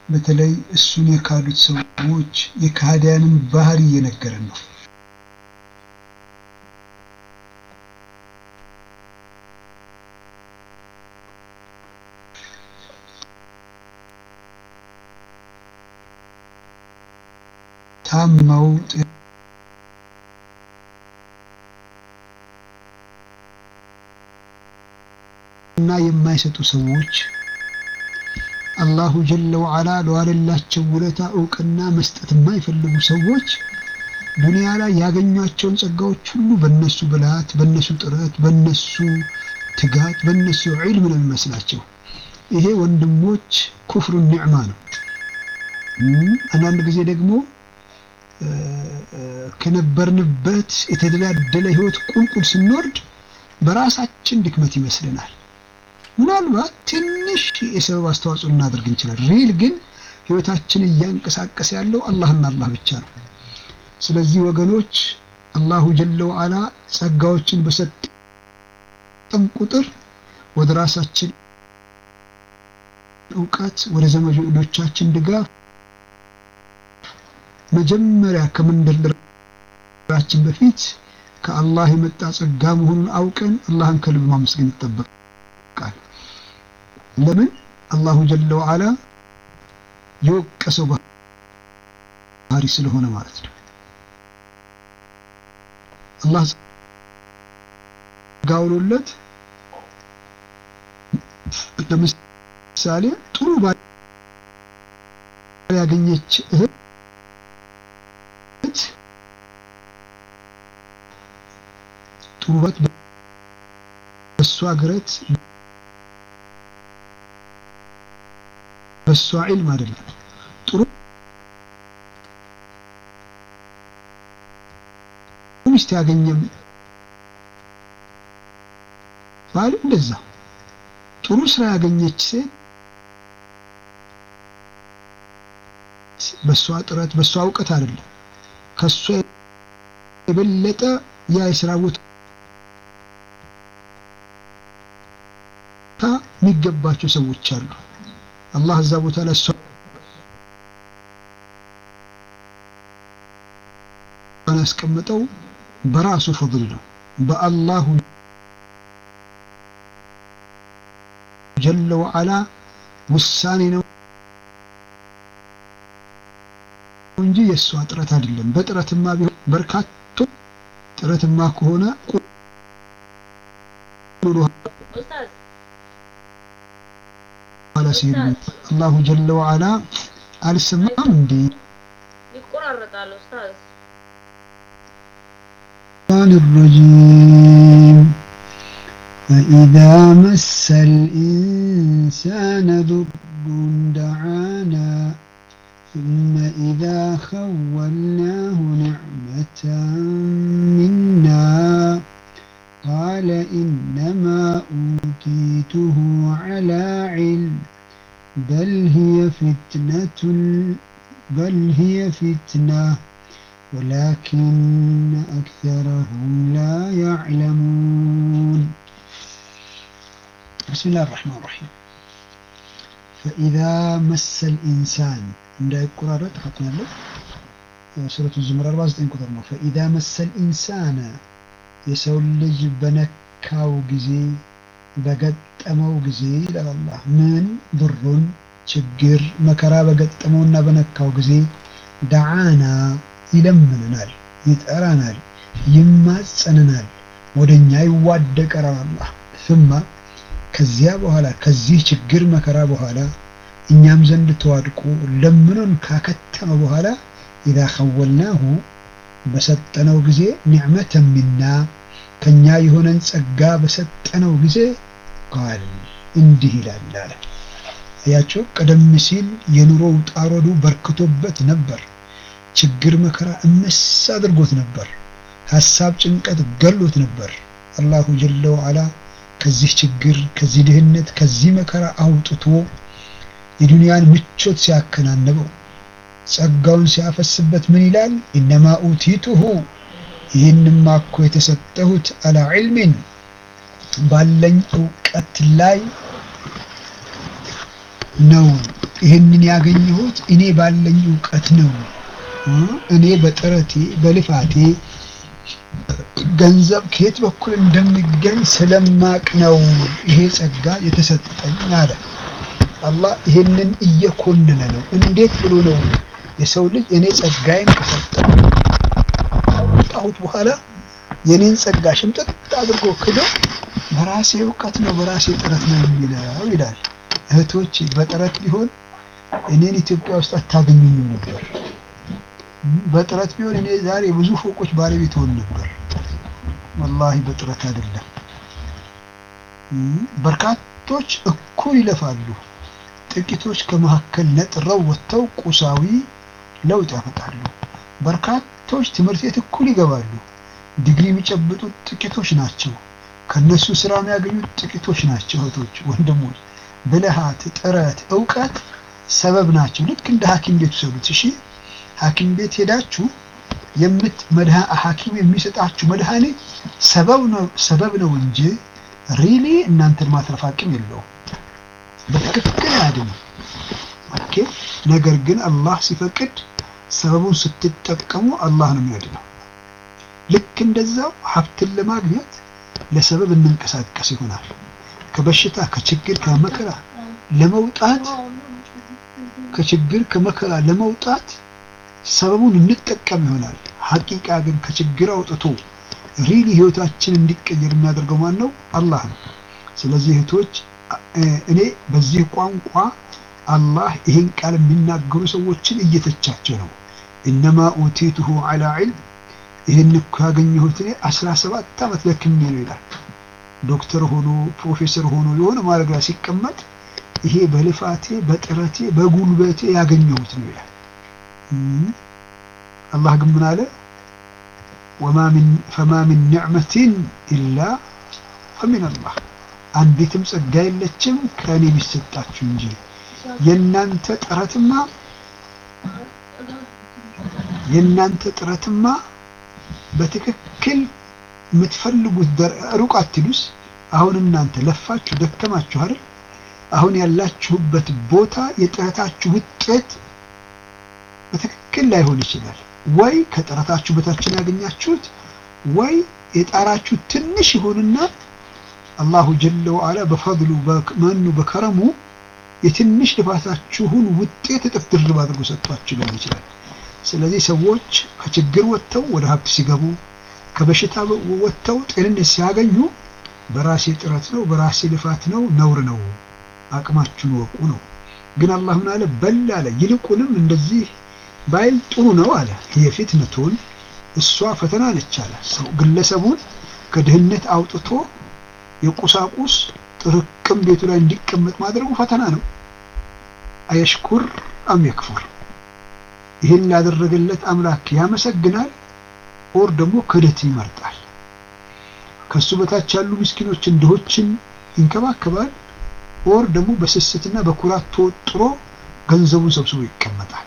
በተለይ እሱን የካዱት ሰዎች የካህዲያንን ባህሪ እየነገረን ነው። ታመው እና የማይሰጡ ሰዎች አላሁ ጀለ ወዓላ ለዋለላቸው ውለታ እውቅና መስጠት የማይፈልጉ ሰዎች ዱንያ ላይ ያገኟቸውን ጸጋዎች ሁሉ በነሱ ብልሃት፣ በነሱ ጥረት፣ በነሱ ትጋት፣ በነሱ ዒልም ነው የሚመስላቸው። ይሄ ወንድሞች ኩፍሩ ኒዕማ ነው። አንዳንድ ጊዜ ደግሞ ከነበርንበት የተደላደለ ህይወት ቁልቁል ስንወርድ በራሳችን ድክመት ይመስለናል። ምናልባት ትንሽ የሰበብ አስተዋጽኦ ልናደርግ እንችላለን። ሪል ግን ህይወታችን እያንቀሳቀሰ ያለው አላህና አላህ ብቻ ነው። ስለዚህ ወገኖች አላሁ ጀለ ወዓላ ጸጋዎችን በሰጠን ቁጥር ወደ ራሳችን እውቀት፣ ወደ ዘመዶቻችን ድጋፍ መጀመሪያ ከመንደርደራችን በፊት ከአላህ የመጣ ጸጋ መሆኑን አውቀን አላህን ከልብ ማመስገን ይጠበቃል። ለምን አላሁ ጀለ ወዓላ የወቀሰው ባህሪ ስለሆነ ማለት ነው። አላህ ጸጋ ውሎለት ለምሳሌ ጥሩ ባል ያገኘች እህት ጥሩ ባት በእሷ ግረት በእሷ ዒልም አይደለም። ጥሩ ሚስት ያገኘም ባል እንደዛ ጥሩ ስራ ያገኘች ሴት በእሷ ጥረት በእሷ እውቀት አይደለም ከእሷ የበለጠ ያ የስራ ቦታ የሚገባቸው ሰዎች አሉ። አላህ እዛ ቦታ ላይ እሷ ያስቀመጠው በራሱ ፈضል ነው። በአላሁ ጀለ ወዓላ ውሳኔ ነው እንጂ የእሷ ጥረት አይደለም። በጥረትማ ቢሆን በርካቶ ጥረትማ ከሆነ ኋላ ሲሄዱ አላሁ ጀለ ወዓላ አልሰማም እንዴ? ይቆራረጣል ኡስታዝ። الرجيم فإذا مس الإنسان ضر دعانا ثم إذا خولناه نعمة منا قال إنما أوتيته على علم بل هي فتنة بل هي فتنة ولكن أكثرهم لا يعلمون بسم الله الرحمن الرحيم فإذا مس الإنسان እንዳይቆራረጥ ሀቅን ያለው ሱረቱ ዙመር 49 ቁጥር ነው። ፈኢዛ መሰል ኢንሳነ የሰው ልጅ በነካው ጊዜ በገጠመው ጊዜ ይላል አላህ። ምን ድሩን ችግር መከራ በገጠመውና በነካው ጊዜ ደዓና ይለምንናል፣ ይጠራናል፣ ይማጸንናል፣ ወደኛ ይዋደቀራል አላህ ثم ከዚያ በኋላ ከዚህ ችግር መከራ በኋላ እኛም ዘንድ ተዋድቆ ለምኖን ካከተመ በኋላ ኢዛ ኸወልናሁ በሰጠነው ጊዜ ኒዕመተን ሚና ከኛ የሆነን ጸጋ በሰጠነው ጊዜ ቃል እንዲህ ይላል አለ። አያቸው ቀደም ሲል የኑሮ ውጣ ውረዱ በርክቶበት ነበር። ችግር መከራ እመስ አድርጎት ነበር። ሀሳብ ጭንቀት ገሎት ነበር። አላሁ ጀለ ወዓላ ከዚህ ችግር ከዚህ ድህነት ከዚህ መከራ አውጥቶ የዱንያን ምቾት ሲያከናንበው ጸጋውን ሲያፈስበት ምን ይላል? ኢነማ ኡቲቱሁ ይህንማ እኮ የተሰጠሁት አላ ዒልሚን ባለኝ እውቀት ላይ ነው ይህንን ያገኘሁት እኔ ባለኝ እውቀት ነው። እኔ በጥረቴ በልፋቴ ገንዘብ ከየት በኩል እንደሚገኝ ስለማቅ ነው ይሄ ጸጋ የተሰጠኝ አለ። አላህ ይህንን እየኮነነ ነው። እንዴት ብሎ ነው የሰው ልጅ እኔ ጸጋዬን ከሰጠው ካወጣሁት በኋላ የኔን ጸጋ ሽምጥጥ አድርጎ ክዶ በራሴ እውቀት ነው በራሴ ጥረት ነው የሚለው ይላል። እህቶች በጥረት ቢሆን እኔን ኢትዮጵያ ውስጥ አታገኙኝም ነበር። በጥረት ቢሆን እኔ ዛሬ ብዙ ፎቆች ባለቤት ሆን ነበር። ወላሂ በጥረት አይደለም። በርካቶች እኩል ይለፋሉ። ጥቂቶች ከመካከል ነጥረው ወጥተው ቁሳዊ ለውጥ ያመጣሉ። በርካቶች ትምህርት ቤት እኩል ይገባሉ። ዲግሪ የሚጨብጡት ጥቂቶች ናቸው። ከነሱ ስራ የሚያገኙት ጥቂቶች ናቸው። እህቶች፣ ወንድሞች፣ ብልሃት፣ ጥረት፣ እውቀት ሰበብ ናቸው። ልክ እንደ ሐኪም ቤት ውሰዱት። እሺ ሐኪም ቤት ሄዳችሁ የምት ሐኪም የሚሰጣችሁ መድኃኒት ሰበብ ነው ሰበብ ነው እንጂ ሪሊ እናንተን ማትረፍ አቅም የለውም። በትክክል አያድንም። ኦኬ። ነገር ግን አላህ ሲፈቅድ ሰበቡን ስትጠቀሙ አላህ ነው የሚያድነው። ልክ እንደዛው ሀብትን ለማግኘት ለሰበብ እንንቀሳቀስ ይሆናል። ከበሽታ ከችግር ከመከራ ለመውጣት ከችግር ከመከራ ለመውጣት ሰበቡን እንጠቀም ይሆናል። ሐቂቃ ግን ከችግር አውጥቶ ሪሊ ህይወታችን እንዲቀየር የሚያደርገው ማን ነው? አላህ ነው። ስለዚህ እህቶች እኔ በዚህ ቋንቋ አላህ ይህን ቃል የሚናገሩ ሰዎችን እየተቻቸው ነው። ኢነማ ኡቲቱሁ ዐላ ዒልም ይህን እኮ ያገኘሁት እኔ አስራ ሰባት ዓመት ደክሜ ነው ይላል። ዶክተር ሆኖ ፕሮፌሰር ሆኖ የሆነ ማድረግ ላይ ሲቀመጥ ይሄ በልፋቴ በጥረቴ በጉልበቴ ያገኘሁት ነው ይላል። አላህ ግን ምን አለ? ፈማ ሚን ኒዕመቲን ኢላ ፈሚን አላህ አንዲትም ጸጋ የለችም ከእኔ ቢሰጣችሁ እንጂ የእናንተ ጥረትማ የእናንተ ጥረትማ በትክክል የምትፈልጉት ሩቅ አትሉስ። አሁን እናንተ ለፋችሁ ደከማችሁ አይደል? አሁን ያላችሁበት ቦታ የጥረታችሁ ውጤት በትክክል ላይሆን ይችላል። ወይ ከጥረታችሁ በታችን ያገኛችሁት ወይ የጣራችሁ ትንሽ ይሆንና አላሁ ጀለ ወዓላ በፈድሉ በመኑ በከረሙ የትንሽ ልፋታችሁን ውጤት እጥፍ ድርብ አድርጎ ሰጥቷችሁ ሊሆን ይችላል። ስለዚህ ሰዎች ከችግር ወጥተው ወደ ሀብት ሲገቡ፣ ከበሽታ ወጥተው ጤንነት ሲያገኙ በራሴ ጥረት ነው በራሴ ልፋት ነው ነውር ነው፣ አቅማችሁን ወቁ ነው። ግን አላህ ምን አለ? በል አለ ይልቁንም እንደዚህ ባይል ጥሩ ነው አለ። የፊትነቱን እሷ ፈተና ነች አለ። ሰው ግለሰቡን ከድህነት አውጥቶ የቁሳቁስ ጥርቅም ቤቱ ላይ እንዲቀመጥ ማድረጉ ፈተና ነው። አየሽኩር አም የክፉር ይህን ላደረገለት አምላክ ያመሰግናል ኦር ደግሞ ክደት ይመርጣል። ከሱ በታች ያሉ ምስኪኖችን ድሆችን ይንከባከባል ኦር ደግሞ በስስትና በኩራት ተወጥሮ ገንዘቡን ሰብስቦ ይቀመጣል።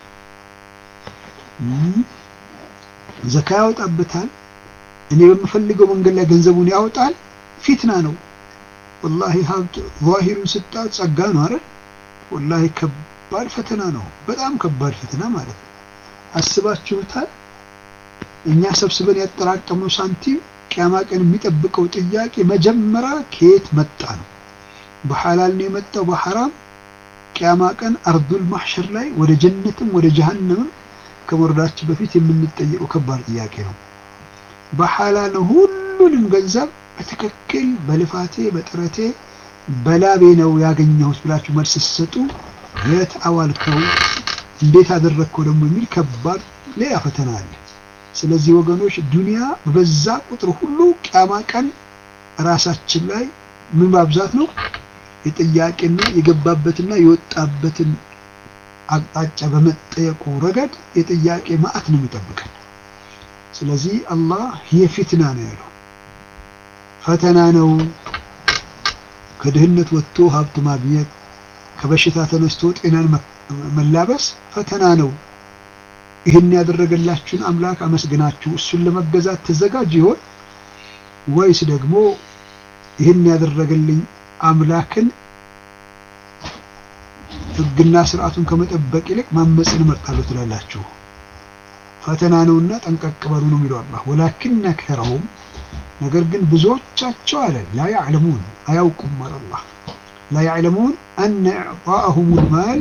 ዘካ ያወጣበታል። እኔ በምፈልገው መንገድ ላይ ገንዘቡን ያወጣል። ፊትና ነው። ወላሂ ሀብት ዛሂሩን ስጣት ጸጋ ነው አይደል? ወላሂ ከባድ ፈተና ነው። በጣም ከባድ ፈተና ማለት ነው። አስባችሁታል? እኛ ሰብስበን ያጠራቀምነው ሳንቲም ቅያማ ቀን የሚጠብቀው ጥያቄ መጀመሪያ ከየት መጣ ነው። በሐላል ነው የመጣው በሐራም? ቅያማ ቀን አርዱል ማሕሸር ላይ ወደ ጀነትም ወደ ጀሃነምም ከመውረዳችን በፊት የምንጠየቀው ከባድ ጥያቄ ነው። በሐላል ሁሉንም ገንዘብ በትክክል በልፋቴ በጥረቴ በላቤ ነው ያገኘሁት ብላችሁ መልስ ስትሰጡ የት አዋልከው እንዴት አደረግከው ደግሞ የሚል ከባድ ሌላ ፈተና አለ። ስለዚህ ወገኖች ዱንያ በበዛ ቁጥር ሁሉ ቅያማ ቀን ራሳችን ላይ ምን ማብዛት ነው የጥያቄና የገባበትና የወጣበትን አቅጣጫ በመጠየቁ ረገድ የጥያቄ ማዕት ነው የሚጠብቀን። ስለዚህ አላህ የፊትና ነው ያለው፣ ፈተና ነው። ከድህነት ወጥቶ ሀብት ማግኘት፣ ከበሽታ ተነስቶ ጤናን መላበስ ፈተና ነው። ይህን ያደረገላችሁን አምላክ አመስግናችሁ እሱን ለመገዛት ተዘጋጅ ይሆን ወይስ ደግሞ ይህን ያደረገልኝ አምላክን ህግና ስርዓቱን ከመጠበቅ ይልቅ ማመፅን እመርጣለሁ ትላላችሁ። ፈተና ነውና ጠንቀቅ በሉ ነው የሚለው አላህ። ወላኪን አክተረሁም ነገር ግን ብዙዎቻቸው አለ ላ ያዕለሙን አያውቁም አለ አላህ ላ ያዕለሙን አነ ኢዕጣአሁም ልማል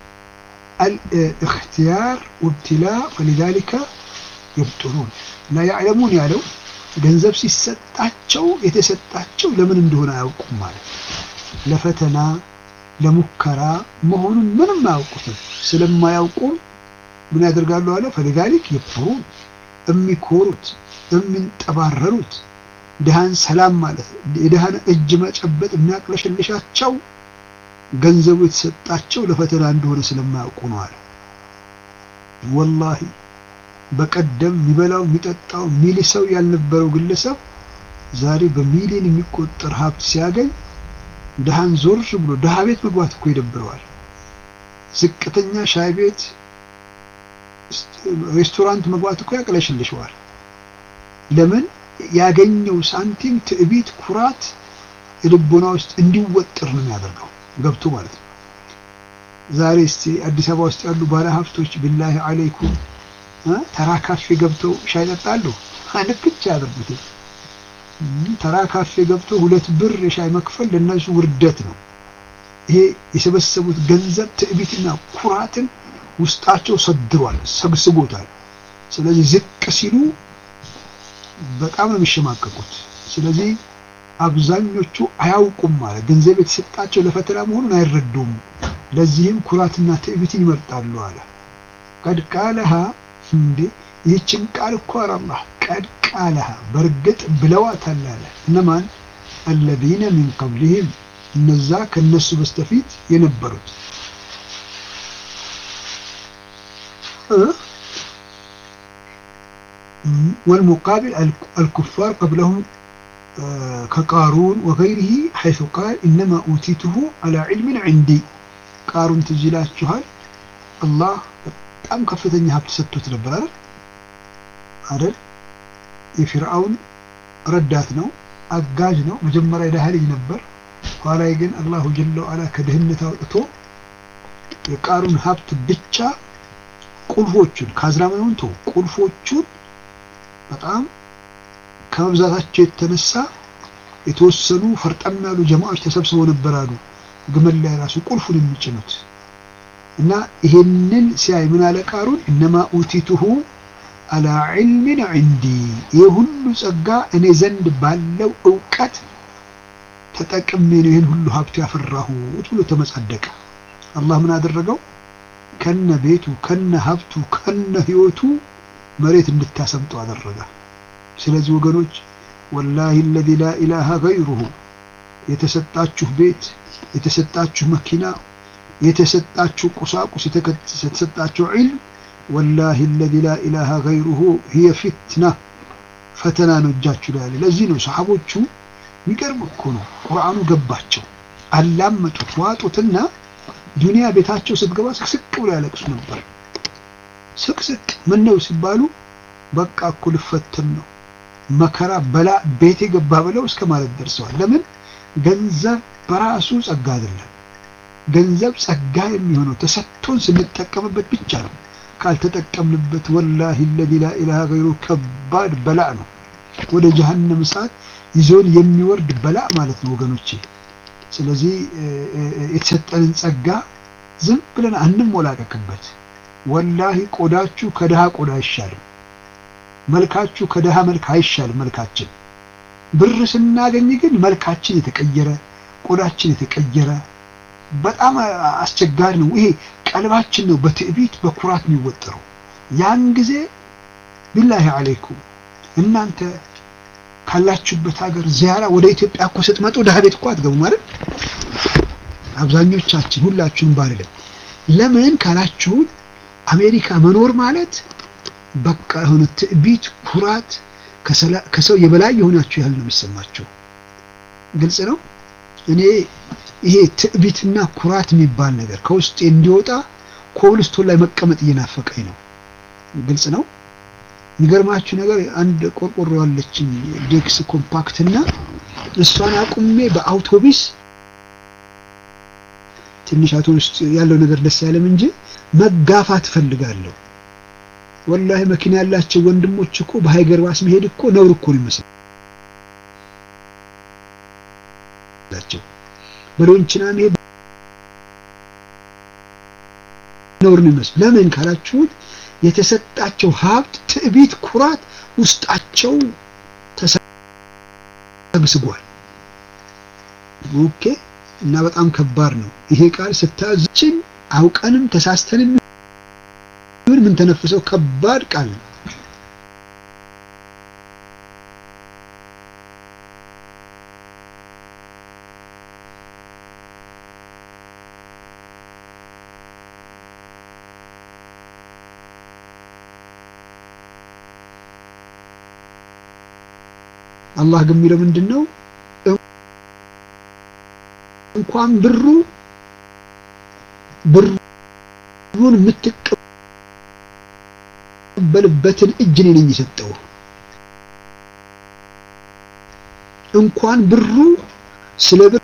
አልእክትያር ወብትላ ፈሊዛሊከ የብጡሉን ላ ያዕለሙን ያለው ገንዘብ ሲሰጣቸው የተሰጣቸው ለምን እንደሆነ አያውቁም ማለት ለፈተና ለሙከራ መሆኑን ምንም አያውቁትም። ስለማያውቁም ምን ያደርጋሉ አለ ፈሊዛሊክ የብጡሉን የሚኮሩት የሚንጠባረሩት ድሃን ሰላም ማለት የድሃን እጅ መጨበጥ የሚያቅለሸልሻቸው ገንዘቡ የተሰጣቸው ለፈተና እንደሆነ ስለማያውቁ ነው አለ። ወላሂ በቀደም የሚበላው የሚጠጣው ሚሊሰው ያልነበረው ግለሰብ ዛሬ በሚሊዮን የሚቆጠር ሀብት ሲያገኝ ድሃን ዞር ብሎ ድሃ ቤት መግባት እኮ ይደብረዋል። ዝቅተኛ ሻይ ቤት፣ ሬስቶራንት መግባት እኮ ያቅለሽልሸዋል። ለምን? ያገኘው ሳንቲም ትዕቢት፣ ኩራት ልቦና ውስጥ እንዲወጥር ነው የሚያደርገው ገብቶ ማለት ነው። ዛሬ እስቲ አዲስ አበባ ውስጥ ያሉ ባለ ሀብቶች ቢላሂ አለይኩም ተራ ካፌ ገብተው ሻይ ጠጣሉ። አንክች ያደርጉት ተራ ካፌ ገብተው ሁለት ብር የሻይ መክፈል ለነሱ ውርደት ነው። ይሄ የሰበሰቡት ገንዘብ ትዕቢትና ኩራትን ውስጣቸው ሰድሯል፣ ሰግስጎታል። ስለዚህ ዝቅ ሲሉ በጣም ነው የሚሸማቀቁት። ስለዚህ አብዛኞቹ አያውቁም ማለት ገንዘብ የተሰጣቸው ለፈተና መሆኑን አይረዱም። ለዚህም ኩራትና ትዕቢትን ይመርጣሉ አለ። ቀድ ቃለሃ እንዴ ይህችን ቃል እኮ አላህ ቀድ ቃለሃ በእርግጥ ብለዋታል አለ። እነማን አለዚነ ሚን ቀብሊህም እነዛ ከነሱ በስተፊት የነበሩት والمقابل الكفار قبلهم كقارون وغيره حيث قال إنما أوتيته على علم عندي قارون تجيلات شهر الله በጣም ከፍተኛ ሀብት ሰጥቶት ነበር አይደል አይደል የፊርዓውን ረዳት ነው አጋዥ ነው መጀመሪያ የድሃ ልጅ ነበር ኋላ ግን አላሁ ጀለ ወዐላ ከድህነት አውጥቶ የቃሩን ሀብት ብቻ ቁልፎቹን ካዝናመኑን ተው ቁልፎቹን በጣም ከመብዛታቸው የተነሳ የተወሰኑ ፈርጠም ያሉ ጀማዎች ተሰብስበው ነበር አሉ ግመል ላይ ራሱ ቁልፉን የሚጭኑት እና ይሄንን ሲያይ ምን አለ ቃሩን እነማ ኡቲቱሁ አላ ዒልሚን ዒንዲ ይህ ሁሉ ጸጋ እኔ ዘንድ ባለው እውቀት ተጠቅሜ ነው ይህን ሁሉ ሀብቱ ያፈራሁት ብሎ ተመጻደቀ አላህ ምን አደረገው ከነ ቤቱ ከነ ሀብቱ ከነ ህይወቱ መሬት እንድታሰምጠው አደረገ ስለዚህ ወገኖች ወላሂ አለዚ ላ ኢላሃ ገይሩሁ የተሰጣችሁ ቤት የተሰጣችሁ መኪና የተሰጣችሁ ቁሳቁስ የተሰጣችሁ ዒልም ወላሂ አለዚ ላ ኢላሃ ገይሩሁ ሂየ ፊትና ፈተና ነው እጃችሁ ላይ ያለ ለዚህ ነው ሰሓቦቹ የሚገርም እኮ ነው ቁርአኑ ገባቸው አላመጡት ዋጡትና ዱንያ ቤታቸው ስትገባ ስቅስቅ ብሎ ያለቅሱ ነበር ስቅስቅ ምን ነው ሲባሉ በቃ እኮ ልፈተን ነው መከራ በላ ቤት የገባ ብለው እስከ ማለት ደርሰዋል ለምን ገንዘብ በራሱ ጸጋ አይደለም ገንዘብ ጸጋ የሚሆነው ተሰጥቶን ስንጠቀምበት ብቻ ነው ካልተጠቀምንበት ወላሂ ለዚ ላ ኢላሃ ገይሩ ከባድ በላእ ነው ወደ ጀሀነም እሳት ይዞን የሚወርድ በላእ ማለት ነው ወገኖቼ ስለዚህ የተሰጠንን ጸጋ ዝም ብለን አንሞላቀቅበት ወላሂ ቆዳችሁ ከድሃ ቆዳ አይሻልም መልካችሁ ከድሃ መልክ አይሻልም መልካችን ብር ስናገኝ ግን መልካችን የተቀየረ ቆዳችን የተቀየረ በጣም አስቸጋሪ ነው ይሄ ቀልባችን ነው በትዕቢት በኩራት የሚወጠረው ያን ጊዜ ቢላሂ አለይኩም እናንተ ካላችሁበት ሀገር ዚያራ ወደ ኢትዮጵያ እኮ ስትመጡ ድሀ ቤት እኮ አትገቡ ማለት አብዛኞቻችን ሁላችሁም ባልልም ለምን ካላችሁን አሜሪካ መኖር ማለት በቃ የሆነ ትዕቢት ኩራት ከሰው የበላይ የሆናችሁ ያህል ነው የሚሰማቸው ግልጽ ነው እኔ ይሄ ትዕቢትና ኩራት የሚባል ነገር ከውስጤ እንዲወጣ ኮብልስቶን ላይ መቀመጥ እየናፈቀኝ ነው ግልጽ ነው የሚገርማችሁ ነገር አንድ ቆርቆሮ ያለችኝ ዴክስ ኮምፓክት እና እሷን አቁሜ በአውቶቢስ ትንሽ አቶ ውስጥ ያለው ነገር ደስ አይልም እንጂ መጋፋት እፈልጋለሁ። ወላሂ መኪና ያላቸው ወንድሞች እኮ በሀይገር ባስ መሄድ እኮ ነውር እኮ ነው ይመስላቸው። በሎንችና መሄድ ነውር ነው ይመስል። ለምን ካላችሁት የተሰጣቸው ሀብት፣ ትዕቢት፣ ኩራት ውስጣቸው ተሰግስጓል። ኦኬ እና በጣም ከባድ ነው ይሄ ቃል ስታዝችን አውቀንም ተሳስተንም ምን ምን ተነፍሰው ከባድ ቃል ነው። አላህ ግን የሚለው ምንድን ነው? እንኳን ብሩ ብሩን የምትቀበልበትን እጅ እኔ ነኝ የሰጠው። እንኳን ብሩ ስለ ብር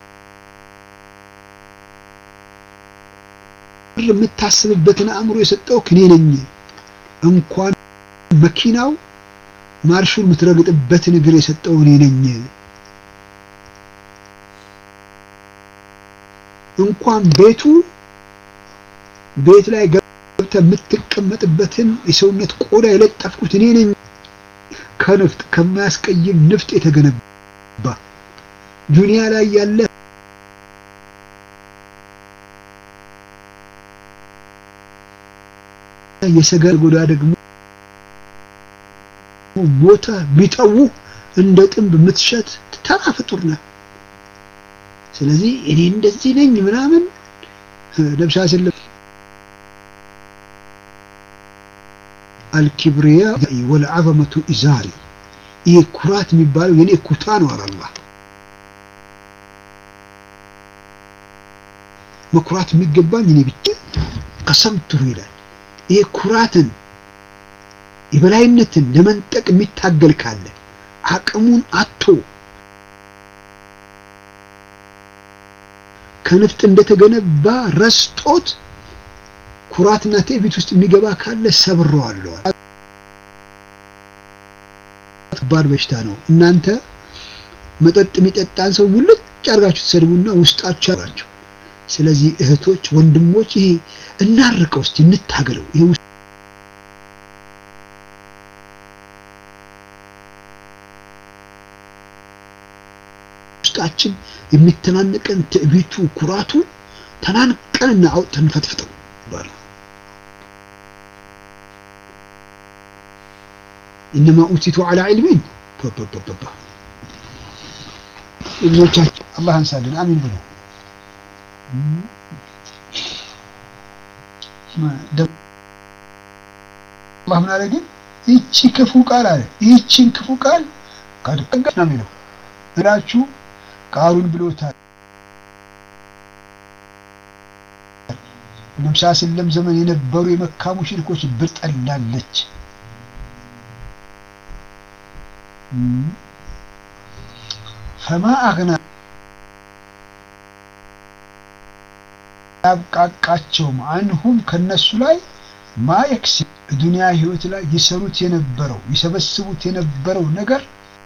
የምታስብበትን አእምሮ የሰጠው እኔ ነኝ። እንኳን መኪናው ማርሹን የምትረግጥበትን እግር የሰጠው እኔ ነኝ። እንኳን ቤቱ ቤት ላይ ገብተህ የምትቀመጥበትን የሰውነት ቆዳ የለጠፍኩት እኔ ነኝ። ከንፍጥ ከማያስቀይም ንፍጥ የተገነባ ዱንያ ላይ ያለ የሰገር ጎዳ ደግሞ ሞተ ቢጠው እንደ ጥንብ የምትሸት ተራ ፍጡር ነህ። ስለዚህ እኔ እንደዚህ ነኝ ምናምን ነብሳ ስለም አልኪብሪያ ወልዓዘመቱ ኢዛሪ ይሄ ኩራት የሚባለው የኔ ኩታ ነው አለ አላህ። መኩራት የሚገባኝ እኔ ብቻ ቀሰምቱሁ ይላል። ይሄ ኩራትን የበላይነትን ለመንጠቅ የሚታገል ካለ አቅሙን አቶ ከንፍጥ እንደተገነባ ረስጦት ኩራትና ትዕቢት ውስጥ የሚገባ ካለ ሰብረዋለሁ። ከባድ በሽታ ነው። እናንተ መጠጥ የሚጠጣን ሰው ሙልጭ አድርጋችሁ ትሰድቡና ውስጣችሁ ያላችሁ። ስለዚህ እህቶች፣ ወንድሞች ይሄ እናርቀው እስቲ እንታገለው። ይሄ ውስጣችን የሚተናነቀን ትዕቢቱ፣ ኩራቱ ተናንቀንና አውጥተን ፈትፍጠው ይባላል። ኢነማ ኡቲቱ ዐላ ዒልሚን ባ ብዙዎቻችን አላህ አንሳልን፣ አሚን ብሎ አላህ ምን አለ ግን ይቺ ክፉ ቃል አለ ይቺን ክፉ ቃል ካድቀጋ ነው የሚለው እላችሁ ቃሉን ብሎታል። ነብሳ ስለም ዘመን የነበሩ የመካ ሙሽሪኮች ብር ጠላለች። ፈማ አግና ያብቃቃቸውም አንሁም ከነሱ ላይ ማየክሲ ዱንያ ህይወት ላይ ይሰሩት የነበረው ይሰበስቡት የነበረው ነገር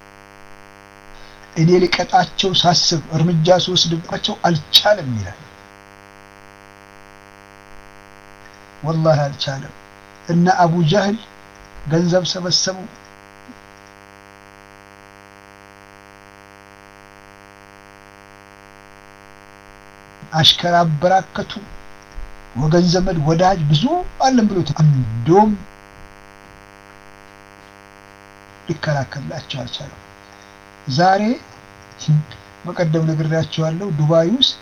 እኔ ልቀጣቸው ሳስብ እርምጃ ስወስድባቸው አልቻለም ይላል። ወላሂ አልቻለም። እና አቡ ጃህል ገንዘብ ሰበሰቡ፣ አሽከር አበራከቱ፣ ወገን ዘመድ ወዳጅ ብዙ አለን ብሎት አንዶም ሊከላከልላቸው አልቻለም። ዛሬ በቀደም ነግሬያቸዋለሁ። ዱባይ ውስጥ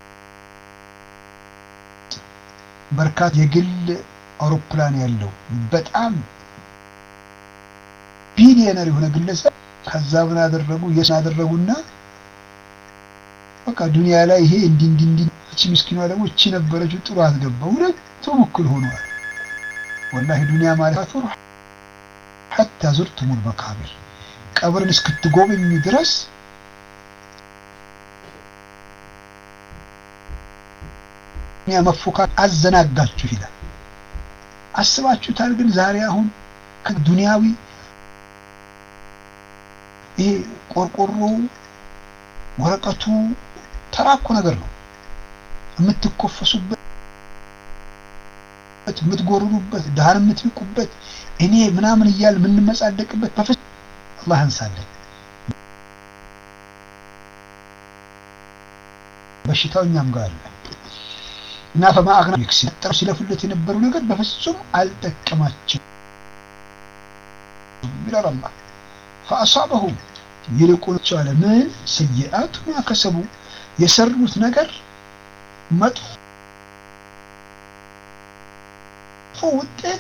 በርካታ የግል አውሮፕላን ያለው በጣም ቢሊየነር የሆነ ግለሰብ ከዛ ምን አደረጉ የስ አደረጉና በቃ ዱንያ ላይ ይሄ እንዲ እንዲ እንዲ እቺ ምስኪኗ ደግሞ እቺ ነበረችው ጥሩ አስገባ። ሁለቱም እኩል ሆነዋል። ወላሂ ዱንያ ማለት ሐታ ዙርቱሙል መቃብር ቀብርን እስክትጎበኙ ድረስ ያ መፎካት አዘናጋችሁ ይላል። አስባችሁታል? ግን ዛሬ አሁን ከዱንያዊ ይሄ ቆርቆሮ ወረቀቱ ተራኮ ነገር ነው የምትኮፈሱበት የምትጎርሩበት ድሃን የምትንቁበት እኔ ምናምን እያል የምንመጻደቅበት በፍጹም አላህ አንሳለን። በሽታው እኛም ጋር አለ እና ፈማ አግና ሲጠሩ ሲለፉለት የነበረው ነገር በፍጹም አልጠቀማቸው ይላል አላህ። ፈአሳበሁም ይልቁናቸው አለ ምን ሰይአቱ ማ ከሰቡ የሰሩት ነገር መጥፎ ውጤት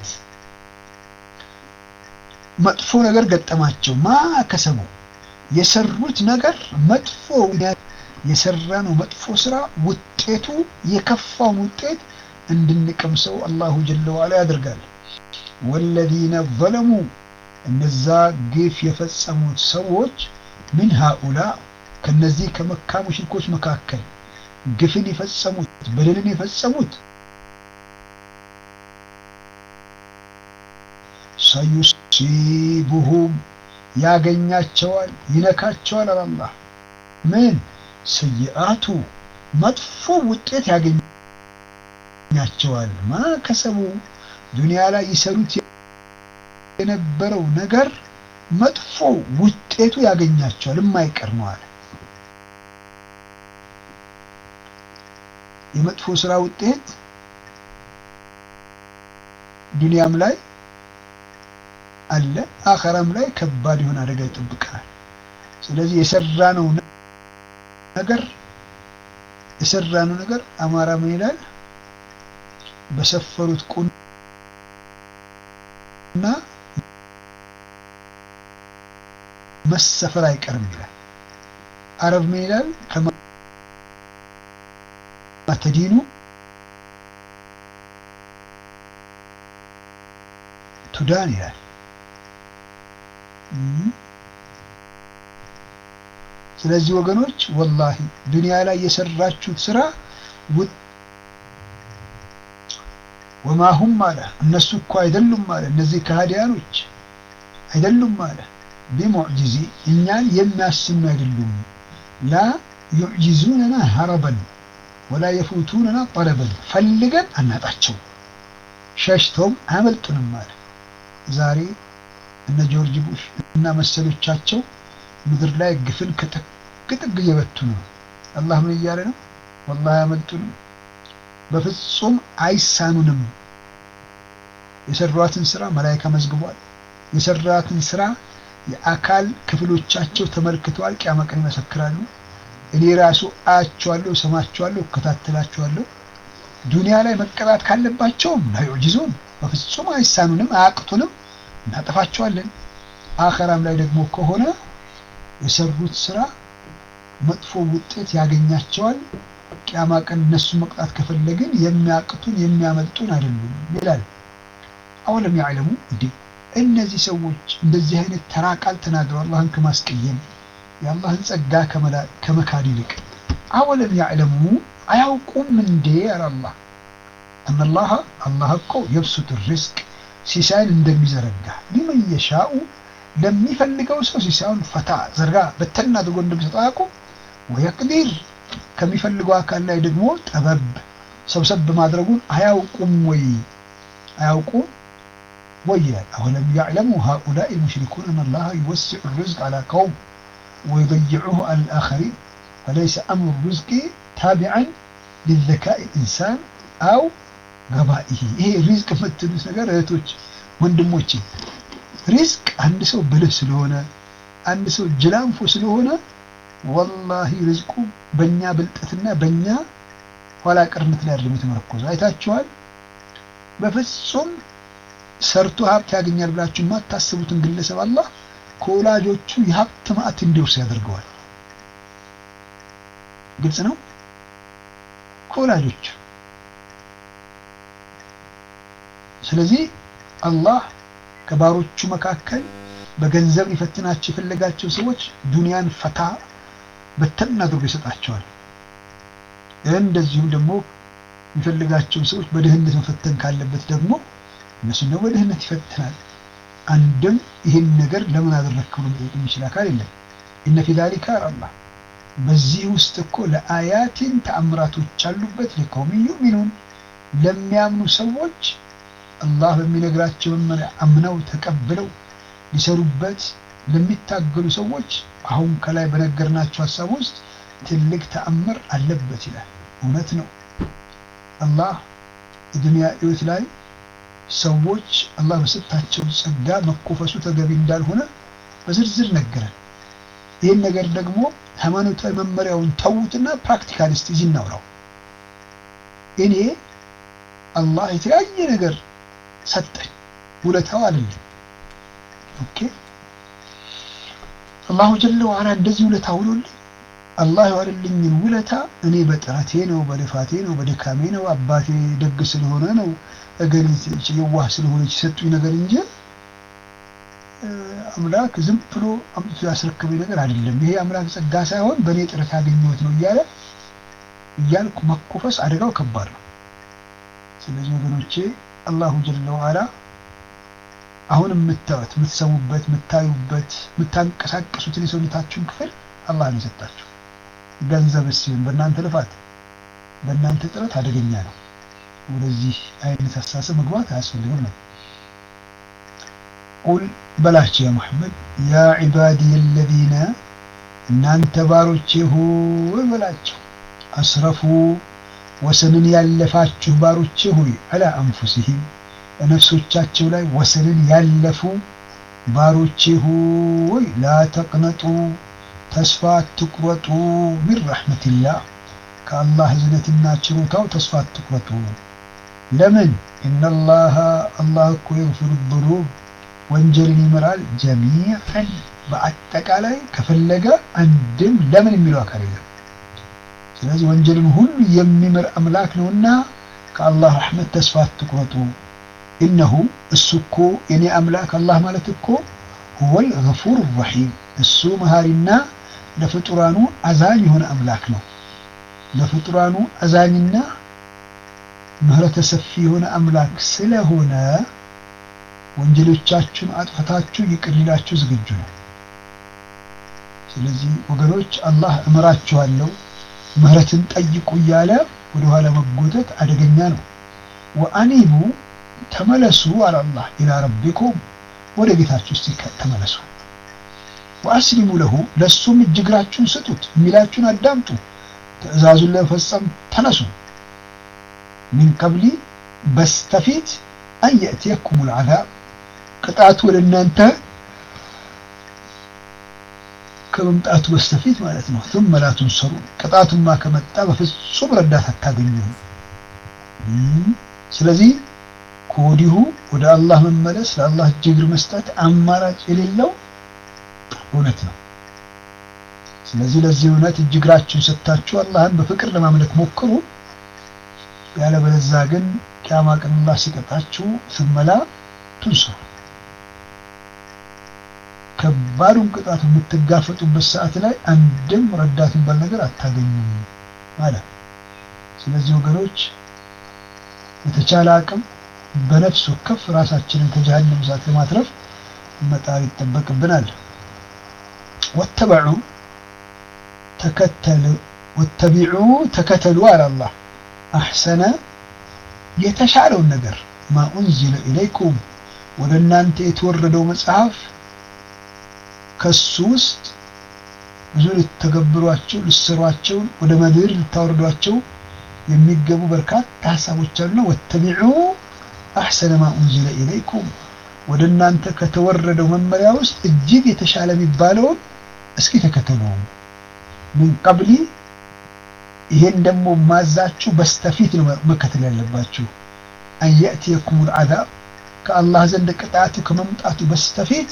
መጥፎ ነገር ገጠማቸው። ማ ከሰቡ የሰሩት ነገር መጥፎ የሰራነው መጥፎ ስራ ውጤቱ የከፋውን ውጤት እንድንቀምሰው አላሁ ጀለ ዋላ ያደርጋል። ወለዚነ ዘለሙ እነዛ ግፍ የፈጸሙት ሰዎች ምን ሃኡላ ከነዚህ ከመካ ሙሽሪኮች መካከል ግፍን የፈጸሙት በደልን የፈጸሙት ሰዩሲቡሁም ያገኛቸዋል፣ ይነካቸዋል። አላህ ምን ሰይአቱ መጥፎ ውጤት ያገኛቸዋል። ማ ከሰቡ ዱንያ ላይ ይሰሩት የነበረው ነገር መጥፎ ውጤቱ ያገኛቸዋል፣ የማይቀር ነው አለ። የመጥፎ ስራ ውጤት ዱንያም ላይ አለ፣ አኸራም ላይ ከባድ የሆነ አደጋ ይጠብቀናል። ስለዚህ የሰራነው ነገር የሰራነው ነገር አማራ ምን ይላል? በሰፈሩት ቁና መሰፈር አይቀርም ይላል። አረብ ምን ይላል? ከማተዲኑ ቱዳን ይላል። ስለዚህ ወገኖች ወላሂ ዱንያ ላይ የሰራችሁት ስራ ወማሁም አለ እነሱ እኮ አይደሉም አለ እነዚህ ከሃዲያኖች አይደሉም አለ ቢሙዕጂዚ እኛን የሚያስኑ አይደሉም ላ ዩዕጂዙነና ሀረበን ወላ የፉቱነና ጠለበን ፈልገን አናጣቸው ሸሽተውም አያመልጡንም አለ ዛሬ እነ ጆርጅ ቡሽ እና መሰሎቻቸው ምድር ላይ ግፍን ከጥግ ጥግ እየበቱን ነው። አላህ ምን እያለ ነው? ወላሂ አያመልጡንም፣ በፍጹም አይሳኑንም። የሰሯትን ስራ መላይካ መዝግቧል። የሰራትን ስራ የአካል ክፍሎቻቸው ተመልክተዋል። ቂያማ ቀን ይመሰክራሉ። እኔ ራሱ አያቸዋለሁ፣ ሰማቸዋለሁ፣ እከታተላቸዋለሁ። ዱንያ ላይ መቀጣት ካለባቸውም ላዩዕጂዙን በፍጹም አይሳኑንም፣ አያቅቱንም፣ እናጠፋቸዋለን። አኸራም ላይ ደግሞ ከሆነ የሰሩት ስራ መጥፎ ውጤት ያገኛቸዋል። ቂያማ ቀን እነሱ መቅጣት ከፈለግን የሚያቅቱን የሚያመልጡን አይደሉም ይላል። አወለም ያዕለሙ እንዴ እነዚህ ሰዎች እንደዚህ አይነት ተራ ቃል ተናግረው አላህን ከማስቀየም የአላህን ጸጋ ከመካድ ይልቅ አወለም ያዕለሙ አያውቁም እንዴ አለ አላህ እነላህ አላህ እኮ የብሱት ሪዝቅ ሲሳይን እንደሚዘረጋ ሊመን የሻኡ ለሚፈልገው ሰው ሲሳዩን ፈታ ዘርጋ በተና አድርጎ እንደሚሰጠው አያውቁም። ወየቅዲር ከሚፈልገው አካል ላይ ደግሞ ጠበብ ሰብሰብ ማድረጉን አያውቁም ወይ አያውቁም ወይ ይላል። አወለም ያዕለሙ ሃኡላኢ ሙሽሪኩን አነላህ ዩወሲዑ ርዝቅ አላ ቀውም ወዩደይዑሁ አላ አልአኸሪን ፈለይሰ አምሩ ርዝቂ ታቢዐን ሊዘካኢ ኢንሳን አው ገባኢሂ። ይሄ ሪዝቅ የምትሉት ነገር እህቶች ወንድሞቼ ሪዝቅ አንድ ሰው ብልህ ስለሆነ አንድ ሰው ጅላንፎ ስለሆነ ወላሂ ሪዝቁ በእኛ ብልጠትና በእኛ ኋላ ቀርነት ላይ አይደለም የተመረኮዘው። አይታችኋል። በፍጹም ሰርቶ ሀብት ያገኛል ብላችሁ የማታስቡትን ግለሰብ አላህ ከወላጆቹ የሀብት ማዕት እንዲወርስ ያደርገዋል። ግልጽ ነው። ከወላጆቹ ስለዚህ አላህ ከባሮቹ መካከል በገንዘብ ሊፈትናቸው የፈለጋቸው ሰዎች ዱንያን ፈታ በተን አድርጎ ይሰጣቸዋል። እንደዚሁም ደግሞ የሚፈልጋቸው ሰዎች በድህነት መፈተን ካለበት ደግሞ እነሱን ደግሞ በድህነት ይፈትናል። አንድም ይህን ነገር ለምን አደረግክ ብሎ መጠየቅ የሚችል አካል የለም። ኢነ ፊ ዛሊከ አላህ በዚህ ውስጥ እኮ ለአያቲን ተአምራቶች አሉበት ሊቀውም ዩሚኑን ለሚያምኑ ሰዎች አላህ በሚነግራቸው መመሪያ አምነው ተቀብለው ሊሰሩበት ለሚታገሉ ሰዎች አሁን ከላይ በነገርናቸው ሀሳብ ውስጥ ትልቅ ተአምር አለበት ይላል። እውነት ነው። አላህ የዱንያ ሕይወት ላይ ሰዎች አላህ በሰጣቸው ጸጋ መኮፈሱ ተገቢ እንዳልሆነ በዝርዝር ነገረን። ይህን ነገር ደግሞ ሃይማኖታዊ መመሪያውን ተዉትና ፕራክቲካል እስቲ እዚህ እናውራው። እኔ አላህ የተለያየ ነገር ሰጠኝ፣ ውለታው አይደለም። ኦኬ አላሁ ጀለ ወዐላ እንደዚህ ውለታ ውሎልኝ አላህ የዋለልኝን ውለታ እኔ በጥረቴ ነው፣ በልፋቴ ነው፣ በድካሜ ነው፣ አባቴ ደግ ስለሆነ ነው፣ እገሊት የዋህ ስለሆነች የሰጡኝ ነገር እንጂ አምላክ ዝም ብሎ አምጥቶ ያስረከበኝ ነገር አይደለም። ይሄ አምላክ ጸጋ ሳይሆን በእኔ ጥረት ያገኘሁት ነው እያለ እያልኩ መኮፈስ አደጋው ከባድ ነው። ስለዚህ ወገኖቼ አላሁ ጀለ ወዐላ አሁን የምታዩት የምትሰሙበት፣ የምታዩበት፣ የምታንቀሳቀሱትን የሰውነታችሁን ክፍል አላህ ነው የሰጣችሁ። ገንዘብ ሲሆን በእናንተ ልፋት በእናንተ ጥረት አደገኛ ነው። ወደዚህ አይነት አስተሳሰብ መግባት አያስፈልግም ነው። ቁል በላቸው ያ ሙሐመድ ያ ዒባዲየ አለዚነ እናንተ ባሮቼ ሆይ በላቸው አስረፉ ወሰንን ያለፋችሁ ባሮቼ ሆይ አላ አንፉሲሂም በነፍሶቻቸው ላይ ወሰንን ያለፉ ባሮቼ ሆይ ላ ተቅነጡ ተስፋ አትቁረጡ ሚን ረሕመቲላህ ከአላህ እዝነትና ችሮታው ተስፋ አትቁረጡ። ለምን ኢነላሃ አላህ እኮ የግፊሩ ዙኑብ ወንጀልን ይምራል ጀሚዐን በአጠቃላይ ከፈለገ አንድም ለምን የሚለው አካል የለም። ስለዚህ ወንጀልን ሁሉ የሚምር አምላክ ነውና ከአላህ ረሕመት ተስፋ አትቁረጡ። ኢነሁ እሱ እኮ የኔ አምላክ አላህ ማለት እኮ ሁወል ገፉር ረሒም እሱ መሃሪና ለፍጡራኑ አዛኝ የሆነ አምላክ ነው። ለፍጡራኑ አዛኝና ምህረተ ሰፊ የሆነ አምላክ ስለሆነ ወንጀሎቻችሁን አጥፈታችሁ ይቅር ሊላችሁ ዝግጁ ነው። ስለዚህ ወገኖች አላህ እምራችኋለሁ ምህረትን ጠይቁ እያለ ወደኋላ መጎተት አደገኛ ነው። ወአኒቡ ተመለሱ አላላህ ኢላ ረቢኩም ወደ ጌታችሁ እስቲ ተመለሱ። ወአስሊሙ ለሁ ለእሱም እጅ እግራችሁን ስጡት፣ የሚላችሁን አዳምጡ፣ ትእዛዙን ለመፈጸም ተነሱ። ሚን ቀብሊ በስተፊት አን የእትየኩም ልዓዛብ ቅጣቱ ወደ እናንተ ከመምጣቱ በስተፊት ማለት ነው። ثم لا تنصرون ቅጣቱማ ከመጣ በፍጹም ረዳት አታገኙም። ስለዚህ ከወዲሁ ወደ አላህ መመለስ ለአላህ እጅ እግር መስጠት አማራጭ የሌለው እውነት ነው። ስለዚህ ለዚህ እውነት እጅ እግራችሁን ሰጥታችሁ አላህን በፍቅር ለማምለክ ሞክሩ። ያለበለዚያ ግን ቂያማ ቀን አላህ ሲቀጣችሁ ስመላ ትንሰሩ ከባዱን ቅጣት የምትጋፈጡበት ሰዓት ላይ አንድም ረዳት የሚባል ነገር አታገኙም ማለት። ስለዚህ ወገኖች የተቻለ አቅም በነፍስ ወከፍ ራሳችንን ከጀሃነም እሳት ለማትረፍ መጣር ይጠበቅብናል። ወተበዑ ተከተሉ ወተቢዑ ተከተሉ አለ አላህ አሕሰነ የተሻለውን ነገር ማ ኡንዚለ ኢለይኩም ወደ እናንተ የተወረደው መጽሐፍ ከሱ ውስጥ ብዙ ልተገብሯቸው ልሰሯቸው ወደ ምድር ልታወርዷቸው የሚገቡ በርካታ ሀሳቦች አሉና ወተቢዑ አሕሰነ ማ ኡንዚለ ኢለይኩም ወደ እናንተ ከተወረደው መመሪያ ውስጥ እጅግ የተሻለ የሚባለውን እስኪ ተከተሉ። ምን ቀብሊ ይሄን ደግሞ ማዛችሁ በስተፊት ነው መከተል ያለባችሁ። አንየእትየኩም ልዓዛብ ከአላህ ዘንድ ቅጣቱ ከመምጣቱ በስተፊት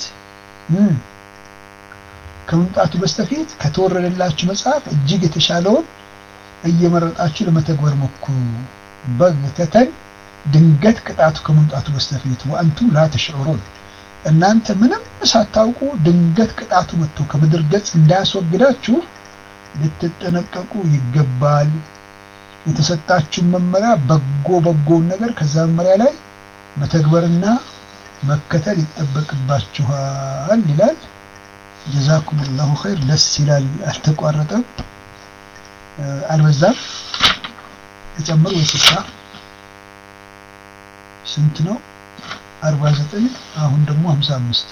ከመምጣቱ በስተፊት ከተወረደላችሁ መጽሐፍ እጅግ የተሻለውን እየመረጣችሁ ለመተግበር ሞክሩ። በግተተን ድንገት ቅጣቱ ከመምጣቱ በስተፊት ወአንቱም ላ ተሽዑሩን እናንተ ምንም ሳታውቁ ድንገት ቅጣቱ መጥቶ ከምድር ገጽ እንዳያስወግዳችሁ ልትጠነቀቁ ይገባል። የተሰጣችሁን መመሪያ በጎ በጎውን ነገር ከዛ መመሪያ ላይ መተግበርና መከተል ይጠበቅባችኋል ይላል። ጀዛኩም ላሁ ኸይር። ደስ ይላል። አልተቋረጠም፣ አልበዛም። ተጨምር ወይ ስሳ ስንት ነው? አርባ ዘጠኝ አሁን ደግሞ ሀምሳ አምስት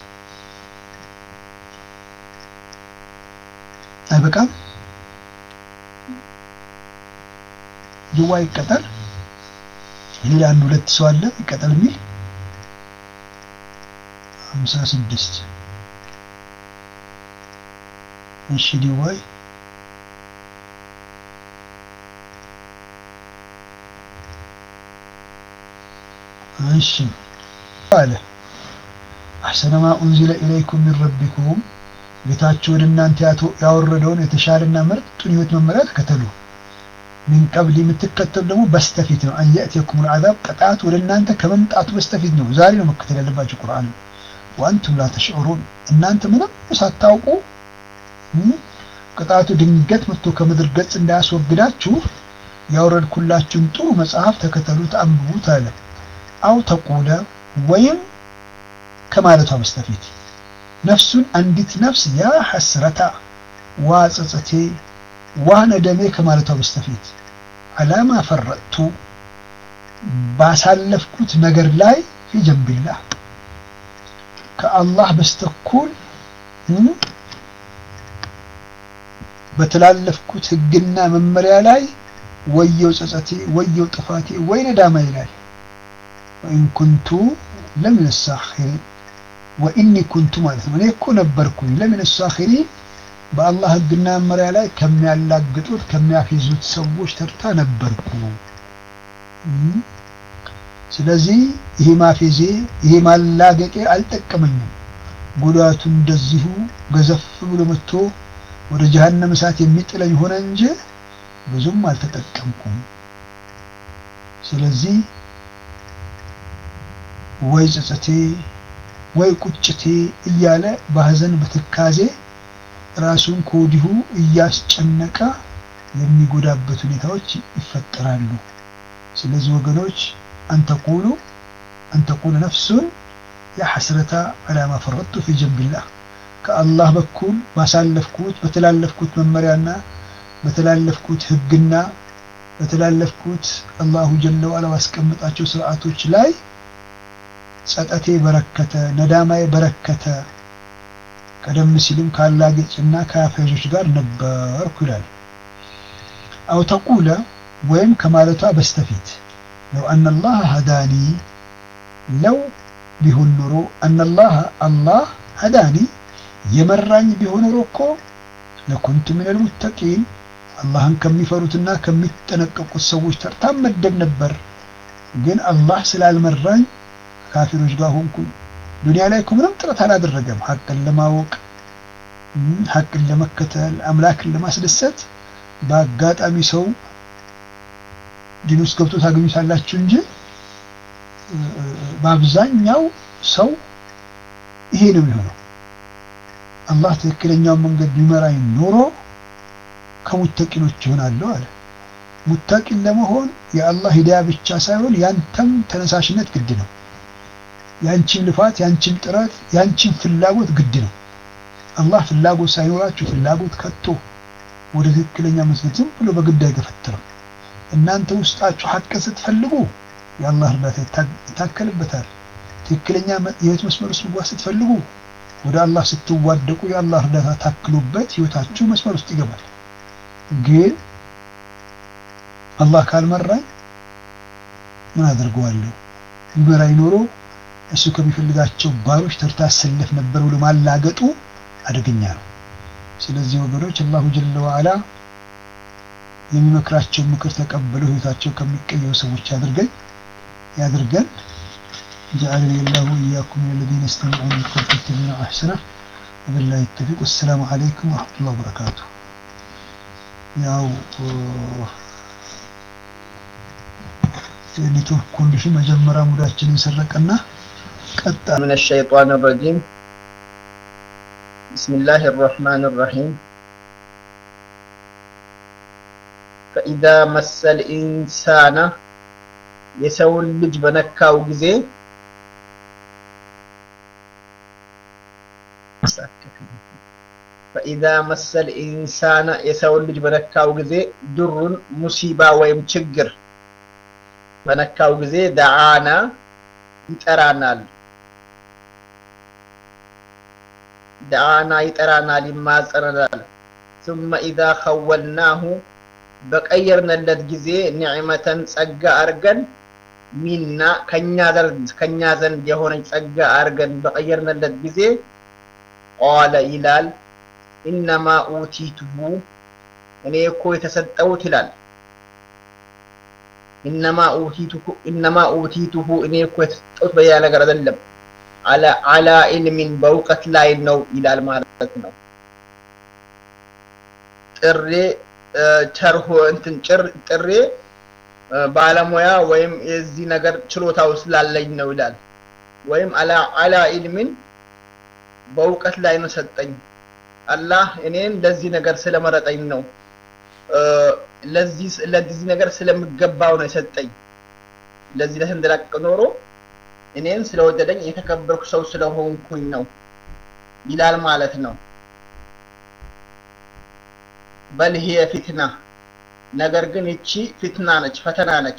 አይበቃም? ድዋ ይቀጠል። ሌላ አንድ ሁለት ሰው አለ ይቀጠል የሚል ሀምሳ ስድስት እሺ ድዋይ እሺ አለ አሕሰነ ማ ኡንዚለ ኢለይኩም ሚን ረቢኩም ጌታችሁ ወደ እናንተ ያወረደውን የተሻለና ምርጡን ህይወት መመሪያ ተከተሉ። ሚን ቀብል የምትከተሉ ደግሞ በስተፊት ነው። አንየእትየኩም ልዓዛብ ቅጣት ወደ እናንተ ከመምጣቱ በስተፊት ነው። ዛሬ ነው መከተል ያለባቸው ቁርአን። ወአንቱም ላ ተሽዑሩን እናንተ ምንም ሳታውቁ ቅጣቱ ድንገት መጥቶ ከምድር ገጽ እንዳያስወግዳችሁ ያወረድኩላችሁን ጥሩ መጽሐፍ ተከተሉት፣ አንብቡት አለ። አው ተቁለ ወይም ከማለቷ በስተፊት ነፍሱን አንዲት ነፍስ ያ ሐስረታ ዋ ጸጸቴ ዋ ነደሜ ከማለቷ በስተፊት አላማ ፈረጥቱ ባሳለፍኩት ነገር ላይ ፊ ጀንቢላህ ከአላህ በስተኩል በተላለፍኩት ህግና መመሪያ ላይ ወየው ጸጸቴ ወየው ጥፋቴ ወይ ነዳማ ይላል። ወኢን ኩንቱ ለምን ሳኺሪን ወኢኒ ኩንቱ ማለት ነው። እኔ እኮ ነበርኩኝ ለምን ሳኺሪን በአላህ ህግና መመሪያ ላይ ከሚያላግጡት ከሚያፌዙት ሰዎች ተርታ ነበርኩ። ስለዚህ ይሄ ማፌዜ ይሄ ማላገጤ አልጠቀመኝም። ጉዳቱ እንደዚሁ ገዘፍ ብሎ መጥቶ ወደ ጀሀነም እሳት የሚጥለኝ ሆነ እንጂ ብዙም አልተጠቀምኩም። ስለዚህ ወይ ጸጸቴ ወይ ቁጭቴ እያለ በሀዘን በትካዜ ራሱን ከወዲሁ እያስጨነቀ የሚጎዳበት ሁኔታዎች ይፈጠራሉ። ስለዚህ ወገኖች አንተቁሉ አንተቁሉ ነፍሱን ያ ሐስረታ ዐላ ማ ፈረጥቱ ፊ ጀንቢላህ ከአላህ በኩል ባሳለፍኩት በተላለፍኩት መመሪያና በተላለፍኩት ህግና በተላለፍኩት አላሁ ጀለ ወዐላ ባስቀመጣቸው ስርዓቶች ላይ ጸጠቴ በረከተ፣ ነዳማዬ በረከተ። ቀደም ሲልም ካላጌጭና ከአፌዞች ጋር ነበርኩ ይላል። አው ተቁለ ወይም ከማለቷ በስተፊት ለው አነላህ ሀዳኒ ለው ቢሆን ኖሮ አነላህ አላህ ሀዳኒ የመራኝ ቢሆን ኖሮ እኮ ለኩንቱ ሚነል ሙተቂን አላህን ከሚፈሩትና ከሚጠነቀቁት ሰዎች ተርታ መደብ ነበር። ግን አላህ ስላልመራኝ ካፊሮች ጋር ሆንኩኝ። ዱንያ ላይ እኮ ምንም ጥረት አላደረገም። ሐቅን ለማወቅ ሐቅን ለመከተል አምላክን ለማስደሰት በአጋጣሚ ሰው ዲን ውስጥ ገብቶ ታገኙታላችሁ እንጂ በአብዛኛው ሰው ይሄ ነው የሚሆነው። አላህ ትክክለኛውን መንገድ ቢመራኝ ኖሮ ከሙተቂኖች ይሆናለሁ አለ። ሙተቂን ለመሆን የአላህ ሂዳያ ብቻ ሳይሆን ያንተም ተነሳሽነት ግድ ነው። ያንቺን ልፋት፣ ያንቺን ጥረት፣ ያንቺን ፍላጎት ግድ ነው። አላህ ፍላጎት ሳይኖራችሁ ፍላጎት ከቶ ወደ ትክክለኛ መስገድ ዝም ብሎ በግድ አይገፈትርም። እናንተ ውስጣችሁ ሐቅን ስትፈልጉ የአላህ እርዳታ ይታከልበታል። ትክክለኛ የህይወት መስመር ውስጥ መግባት ስትፈልጉ ወደ አላህ ስትዋደቁ የአላህ እርዳታ ታክሎበት ህይወታችሁ መስመር ውስጥ ይገባል። ግን አላህ ካልመራኝ ምን አደርገዋለሁ? ቢመራኝ ኖሮ እሱ ከሚፈልጋቸው ባሮች ተርታ አሰለፍ ነበር ብሎ ማላገጡ አደገኛ ነው። ስለዚህ ወገኖች አላሁ ጀለ ወዐላ የሚመክራቸውን ምክር ተቀብለው ህይወታቸው ከሚቀየሩ ሰዎች ያድርገን ያድርገን። جعلني الله وإياكم من الذين يستمعون القول فيتبعون أحسنه وبالله التوفيق والسلام عليكم ورحمة الله وبركاته ያው የኔትወርክ ኮንዲሽን መጀመሪያ ሙዳችንን ሰረቀና ቀጣ من الشيطان الرجيم بسم الله الرحمن الرحيم ፈኢዛ መሰል ኢንሳና የሰውን ልጅ በነካው ጊዜ ፈኢዛ መሰል ኢንሳና የሰውን ልጅ በነካው ጊዜ ድሩን ሙሲባ ወይም ችግር በነካው ጊዜ ደዓና ይጠራናል ደዓና ይጠራናል ይማጸነናል ثم إذا خولناه በቀየርንለት ጊዜ ኒዕመተን ጸጋ አርገን ሚና ከኛ ዘንድ ከኛ ዘንድ የሆነች ጸጋ አርገን በቀየርንለት ጊዜ ቃለ ይላል ኢነማ ኡቲቱሁ እኔ እኮ የተሰጠሁት ይላል ኢነማ ኡቲቱሁ ኢነማ ኡቲቱሁ እኔ እኮ የተሰጠሁት በሌላ ነገር አይደለም አላ አላ ኢልሚን በእውቀት ላይ ነው ይላል ማለት ነው ጥሬ ቸርሆ እንትን ጭር ጥሬ ባለሙያ ወይም የዚህ ነገር ችሎታው ስላለኝ ነው ይላል ወይም አላ አላ ኢልሚን በእውቀት ላይ ነው ሰጠኝ አላህ እኔን ለዚህ ነገር ስለመረጠኝ ነው ለዚህ ለዚህ ነገር ስለምገባው ነው የሰጠኝ ለዚህ ለተንደላቀቅ ኖሮ እኔን ስለወደደኝ የተከበርኩ ሰው ስለሆንኩኝ ነው ይላል ማለት ነው በል ሂየ ፊትና ነገር ግን ይቺ ፊትና ነች ፈተና ነች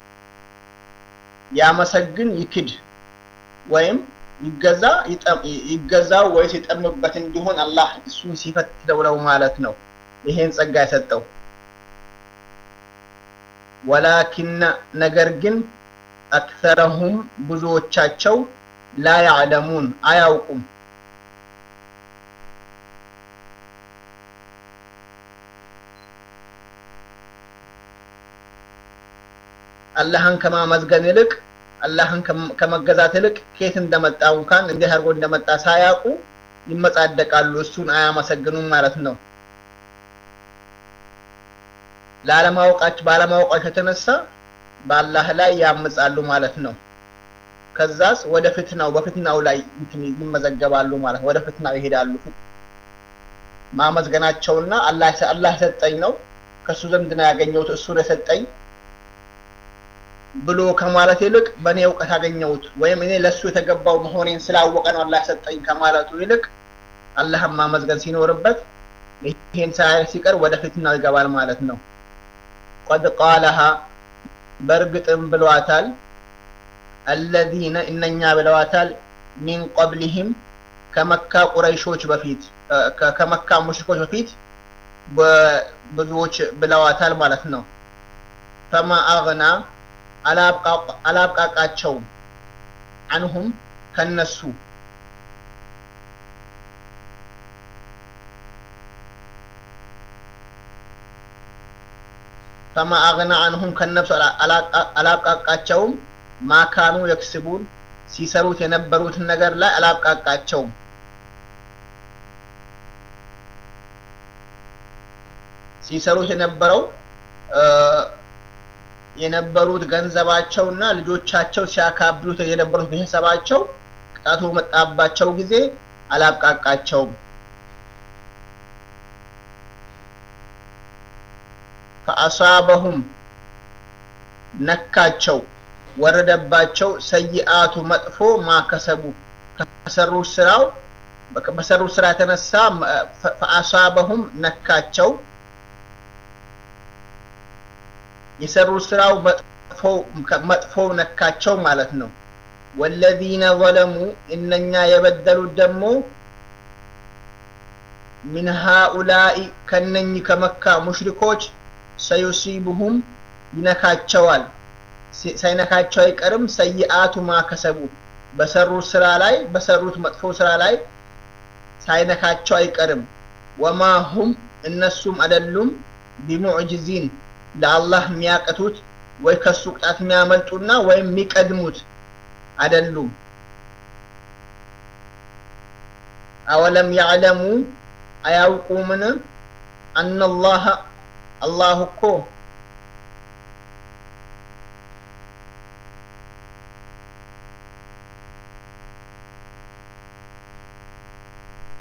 ያመሰግን ይክድ ወይም ይገዛ ይገዛው ወይስ ይጠምበት እንዲሆን አላህ እሱን ሲፈትነው ነው ማለት ነው ይሄን ጸጋ የሰጠው ወላኪነ ነገር ግን አክተረሁም ብዙዎቻቸው ላ ያዕለሙን አያውቁም አላህን ከማመዝገን ይልቅ አላህን ከመገዛት ይልቅ ከየት እንደመጣ እንኳን እንዴት አድርጎ እንደመጣ ሳያውቁ ይመጻደቃሉ እሱን አያመሰግኑም ማለት ነው ላለማወቃቸው ባለማወቃቸው የተነሳ በአላህ ላይ ያምጻሉ ማለት ነው ከዛስ ወደ ፍትናው በፍትናው ላይ ይመዘገባሉ ማለት ወደ ፍትናው ይሄዳሉ ማመዝገናቸውና አላህ አላህ ሰጠኝ ነው ከሱ ዘንድ ነው ያገኘሁት እሱ ነው የሰጠኝ ብሎ ከማለት ይልቅ በእኔ እውቀት አገኘሁት ወይም እኔ ለእሱ የተገባው መሆኔን ስላወቀ ነው አላህ ሰጠኝ ከማለቱ ይልቅ አላህን ማመዝገን ሲኖርበት ይሄን ሳያይ ሲቀር ወደ ፍትናው ይገባል ማለት ነው ቀድ ቃለሃ በእርግጥም ብለዋታል አለዚነ እነኛ ብለዋታል ሚን ቀብሊህም ከመካ ቁረይሾች በፊት ከመካ ሙሽኮች በፊት ብዙዎች ብለዋታል ማለት ነው ፈማ አግና አላብቃቃቸውም አንሁም ከነሱ ፈማ አግና አንሁም ከነሱ አላብቃቃቸውም ማካኑ የክስቡን ሲሰሩት የነበሩትን ነገር ላይ አላብቃቃቸውም ሲሰሩት የነበረው የነበሩት ገንዘባቸውና ልጆቻቸው ሲያካብሉት የነበሩት ቤተሰባቸው ቅጣቱ መጣባቸው ጊዜ አላብቃቃቸውም ፈአሳበሁም ነካቸው ወረደባቸው ሰይአቱ መጥፎ ማከሰቡ ከሰሩት ስራው በሰሩት ስራ የተነሳ ፈአሳበሁም ነካቸው የሰሩት ስራው መጥፎው ነካቸው ማለት ነው ወለዚነ ዘለሙ እነኛ የበደሉት ደግሞ ሚን ሃኡላኢ ከነኝ ከመካ ሙሽሪኮች ሰዩሲቡሁም ይነካቸዋል ሳይነካቸው አይቀርም ሰይአቱ ማከሰቡ በሰሩት ስራ ላይ በሰሩት መጥፎ ስራ ላይ ሳይነካቸው አይቀርም ወማ ሁም እነሱም አይደሉም ቢሙዕጅዚን ለአላህ የሚያቀቱት ወይ ከሱ ቅጣት የሚያመልጡና ወይም የሚቀድሙት አይደሉም አወለም ያዕለሙ አያውቁምን አነላህ አላህ እኮ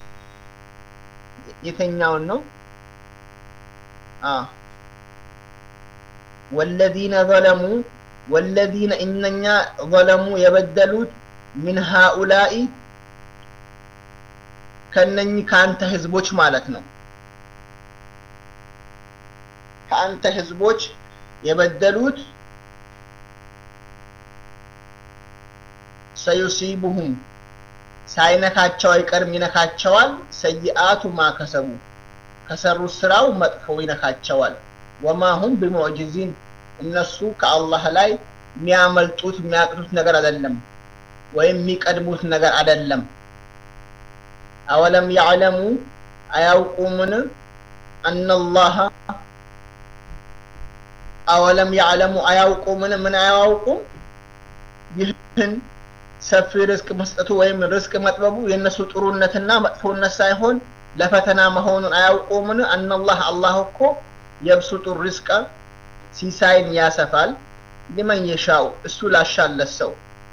የተኛውን ነው ወለዚነ ዘለሙ ወለዚነ እነኛ ዘለሙ የበደሉት ምን ሃኡላኢ ከነኚህ ከአንተ ህዝቦች ማለት ነው ከአንተ ህዝቦች የበደሉት ሰዩሲቡሁም ሳይነካቸው አይቀርም ይነካቸዋል ሰይአቱ ማከሰቡ ከሰሩት ስራው መጥፎ ይነካቸዋል ወማሁም ቢሙዕጅዚን እነሱ ከአላህ ላይ የሚያመልጡት የሚያቅቱት ነገር አይደለም ወይም የሚቀድሙት ነገር አይደለም አወለም ያዕለሙ አያውቁምን አነላህ አወለም ያዕለሙ አያውቁምን ምን አያውቁም ይህን ሰፊ ርዝቅ መስጠቱ ወይም ርዝቅ መጥበቡ የእነሱ ጥሩነትና መጥፎነት ሳይሆን ለፈተና መሆኑን አያውቁምን አነላህ አላህ እኮ የብሱጡ ርዝቀ ሲሳይን ያሰፋል ሊመን የሻው እሱ ላሻለት ሰው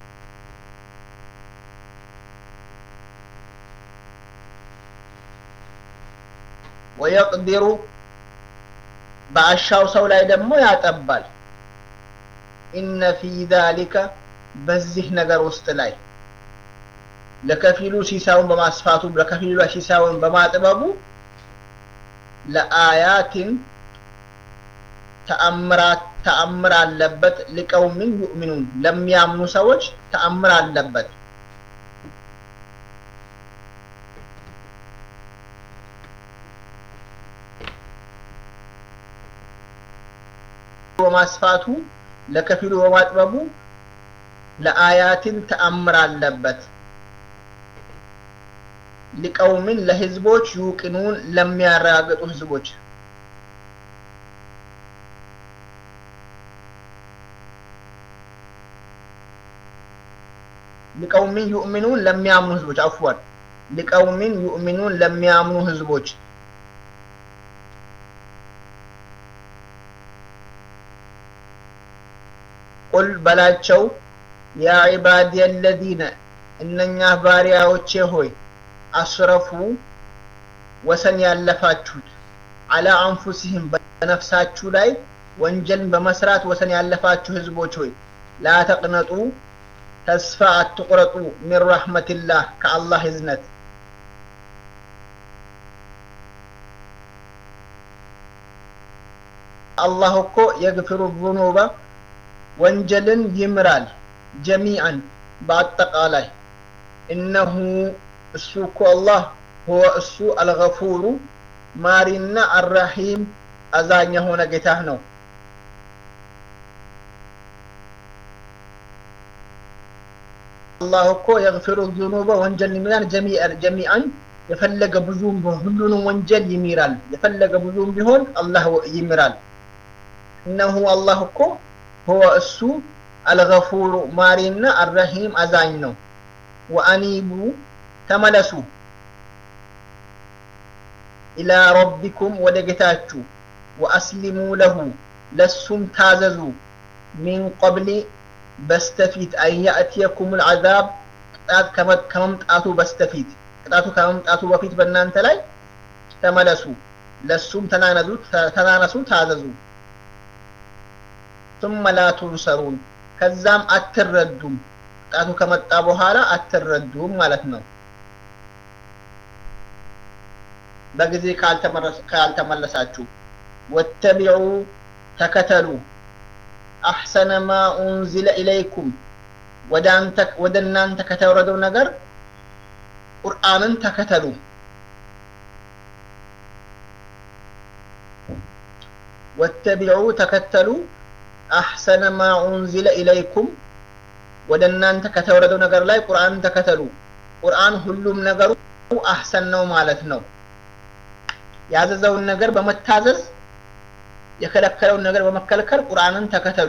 ወየቅዲሩ በአሻው ሰው ላይ ደግሞ ያጠባል ኢነ ፊ ዛሊከ በዚህ ነገር ውስጥ ላይ ለከፊሉ ሲሳውን በማስፋቱ ለከፊሉ ሲሳውን በማጥበቡ ለአያትን ተአምራት ተአምር አለበት ሊቀውምን ዩእሚኑን ለሚያምኑ ሰዎች ተአምር አለበት በማስፋቱ ለከፊሉ በማጥበቡ ለአያትን ተአምር አለበት ሊቀውምን ለህዝቦች ዩቅኑን ለሚያረጋግጡ ህዝቦች ሊቀውምን ዩእሚኑን ለሚያምኑ ህዝቦች አፍዋን ሊቀውምን ዩእሚኑን ለሚያምኑ ህዝቦች ቁል በላቸው ያ ዒባዲ አለዚነ እነኛ ባሪያዎቼ ሆይ አስረፉ ወሰን ያለፋችሁት አላ አንፉሲህም በነፍሳችሁ ላይ ወንጀልን በመስራት ወሰን ያለፋችሁ ህዝቦች ሆይ ላ ተቅነጡ ተስፋ አትቁረጡ ሚን ረሕመትላህ ከአላህ ህዝነት አላህ እኮ የግፍሩ ዙኑበ ወንጀልን ይምራል ጀሚዐን በአጠቃላይ እነሁ እሱ እኮ አላህ ሁወ እሱ አልገፉሩ ማሪና አራሂም አዛኝ የሆነ ጌታህ ነው አላህ እኮ የግፊሩ ዙኑበ ወንጀል ይምራል ጀሚዐን የፈለገ ብዙም ሁሉንም ወንጀል ይሚራል የፈለገ ብዙም ቢሆን አላህ ይምራል እነሁ አላህ እኮ ሁወ እሱ አልገፉሩ ማሪና አረሂም አዛኝ ነው ወአኒቡ ተመለሱ ኢላ ረቢኩም ወደ ጌታችሁ ወአስሊሙ ለሁ ለሱም ታዘዙ ሚን ቀብሊ በስተፊት አያእትየኩም ልዓዛብ ቅጣት ከመምጣቱ በስተፊት ቅጣቱ ከመምጣቱ በፊት በእናንተ ላይ ተመለሱ ለሱም ተናነሱ ታዘዙ ثم لا تنصرون ከዛም አትረዱም ቅጣቱ ከመጣ በኋላ አትረዱም ማለት ነው በጊዜ ካልተመለሳችሁ ወተቢዑ ተከተሉ አሕሰነ ማ ኡንዚለ ኢለይኩም ወደ እናንተ ከተወረደው ነገር ቁርአንን ተከተሉ ወተቢዑ ተከተሉ አሕሰነ ማ ኡንዚለ ኢለይኩም ወደ እናንተ ከተወረደው ነገር ላይ ቁርአንን ተከተሉ ቁርአን ሁሉም ነገሩ አሕሰን ነው ማለት ነው ያዘዘውን ነገር በመታዘዝ የከለከለውን ነገር በመከልከል ቁርአንን ተከተሉ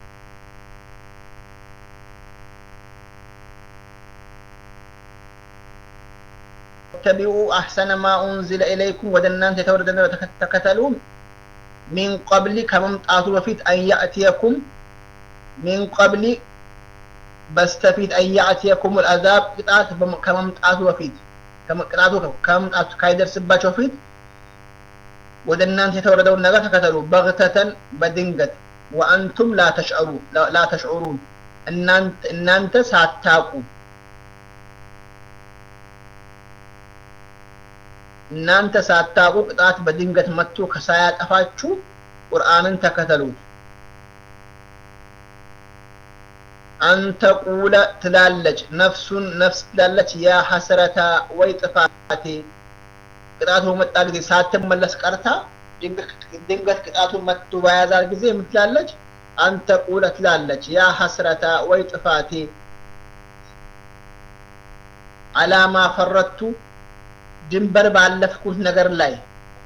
ተቢኡ አሕሰነ ማ ኡንዚለ ኢለይኩም ወደ እናንተ የተወረደ ነገር ተከተሉ ሚን ቀብሊ ከመምጣቱ በፊት አንያእትየኩም ሚን ቀብሊ በስተፊት አንያእትየኩም ልአዛብ ቅጣት ከመምጣቱ በፊት ቅጣቱ ከመምጣቱ ካይደርስባቸው በፊት ወደ እናንተ የተወረደውን ነገር ተከተሉ በግተተን በድንገት ወአንቱም ላ ተሽዑሩን እናንተ ሳታቁ እናንተ ሳታቁ ቅጣት በድንገት መጥቶ ከሳያጠፋችሁ ቁርአንን ተከተሉት። አንተ ቁለ ትላለች ነፍሱን ነፍስ ትላለች ያ ሐስረታ ወይ ጥፋቴ ቅጣቱ በመጣ ጊዜ ሳትመለስ ቀርታ ድንገት ቅጣቱ መጥቶ በያዛት ጊዜ የምትላለች አንተ ቁለ ትላለች ያ ሐስረታ ወይ ጥፋቴ አላማ ፈረቱ ድንበር ባለፍኩት ነገር ላይ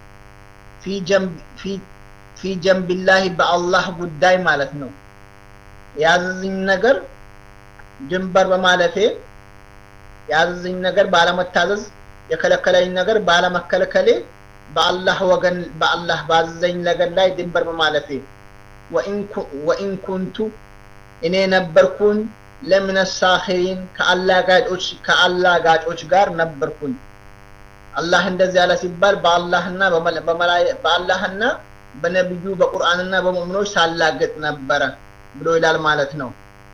ፊ ጀንቢላሂ በአላህ ጉዳይ ማለት ነው። ያዘዝኝ ነገር ድንበር በማለፌ ያዘዝኝ ነገር ባለመታዘዝ የከለከለኝ ነገር ባለመከልከሌ በአላህ ወገን በአላህ ባዘዘኝ ነገር ላይ ድንበር በማለፌ ወኢን ኩንቱ እኔ ነበርኩኝ ለምን ሳኺሪን ከአላጋጮች ከአላጋጮች ጋር ነበርኩኝ። አላህ እንደዚህ ያለ ሲባል በአላህና በአላህና በነቢዩ በቁርአንና በሙእሚኖች ሳላገጥ ነበረ ብሎ ይላል ማለት ነው።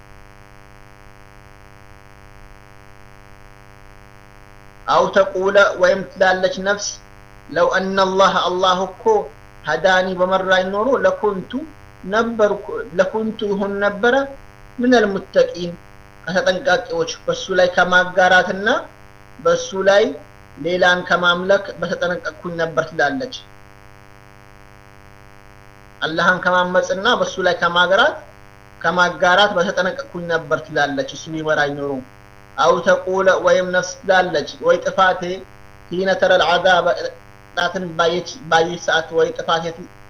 አው ተቁለ ወይም ትላለች ነፍስ ለው አነላህ አላህ እኮ ሀዳኒ በመራኝ ኖሮ ለኩንቱ ነበርኩ ለኩንቱ ይሆን ነበረ ምነል ሙተቂን ከተጠንቃቂዎች በሱ ላይ ከማጋራትና በሱ ላይ ሌላን ከማምለክ በተጠነቀቅኩኝ ነበር ትላለች። አላህን ከማመፅና በሱ ላይ ከማገራት ከማጋራት በተጠነቀቅኩኝ ነበር ትላለች። እሱ ቢመራኝ ኖሮ አው ተቁለ ወይም ነፍስ ትላለች ወይ ጥፋቴ ሂነ ተረል ዐዛበ ቅጣትን ባየች ሰዓት ወይ ጥፋቴ